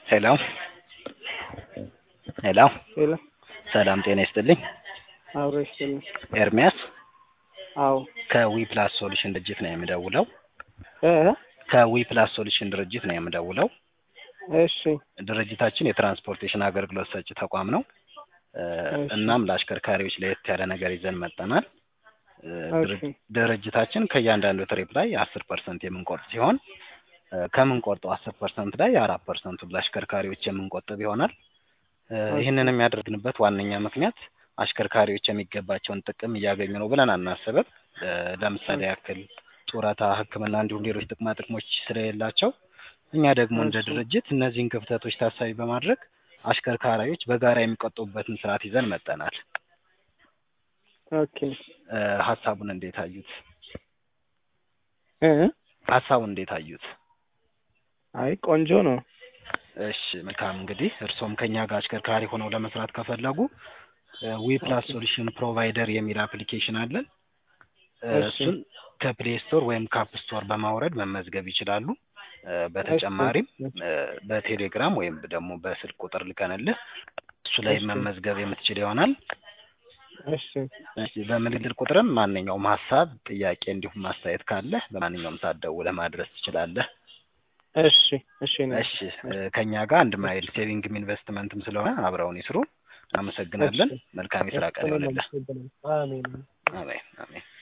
ሄሎ ሄሎ ሄሎ ሰላም ጤና ይስጥልኝ። አብሮ ይስጥልኝ። ኤርሚያስ አዎ ከዊ ፕላስ ሶሉሽን ድርጅት ነው የምደውለው። እ ከዊ ፕላስ ሶሉሽን ድርጅት ነው የምደውለው። እሺ ድርጅታችን የትራንስፖርቴሽን አገልግሎት ሰጪ ተቋም ነው። እ እሺ። እናም ለአሽከርካሪዎች ለየት ያለ ነገር ይዘን መጠናል። እ ድር- እሺ። ድርጅታችን ከእያንዳንዱ ትሪፕ ላይ አስር ፐርሰንት የምንቆርጥ ሲሆን እ ከምንቆርጠው አስር ፐርሰንት ላይ አራት ፐርሰንቱን ለአሽከርካሪዎች የምንቆጥብ ይሆናል። እ ኦኬ። ይህንን የሚያደርግንበት ዋነኛ ምክንያት አሽከርካሪዎች የሚገባቸውን ጥቅም እያገኙ ነው ብለን አናስብም። እ ለምሳሌ ያክል ጡረታ፣ ሕክምና እንዲሁም ሌሎች ጥቅማ ጥቅሞች ስለሌላቸው እኛ ደግሞ እንደ እሺ። ድርጅት እነዚህን ክፍተቶች ታሳቢ በማድረግ አሽከርካሪዎች በጋራ የሚቆጥቡበትን ስርዓት ይዘን መጠናል። ኦኬ እ ሀሳቡን እንዴት አዩት? እ ሀሳቡን እንዴት አዩት? አይ ቆንጆ ነው። እሺ መልካም እንግዲህ እርስዎም ከኛ ጋር አሽከርካሪ ሆነው ለመስራት ከፈለጉ ዊ ፕላስ ሶሉሽን ፕሮቫይደር የሚል አፕሊኬሽን አለን። እ እሺ። እሱን ከፕሌይ ስቶር ወይም ካፕ ስቶር በማውረድ መመዝገብ ይችላሉ። እ በተጨማሪም እሺ። እ በቴሌግራም ወይም ደግሞ በስልክ ቁጥር ልከንልህ እሱ ላይ እሺ። መመዝገብ የምትችል ይሆናል። እሺ እሺ በምልክት ቁጥርም ማንኛውም ሀሳብ፣ ጥያቄ እንዲሁም ማስተያየት ካለ በማንኛውም ሰዓት ደውለህ ማድረስ ትችላለህ። እሺ እሺ ነው። እሺ እ ከኛ ጋር አንድ ማይል ሴቪንግም ኢንቨስትመንትም ስለሆነ አብረውን ይስሩ። አመሰግናለን። እሺ። መልካም የስራ ቀን ይሆንልህ። አሜን። አሜን አሜን።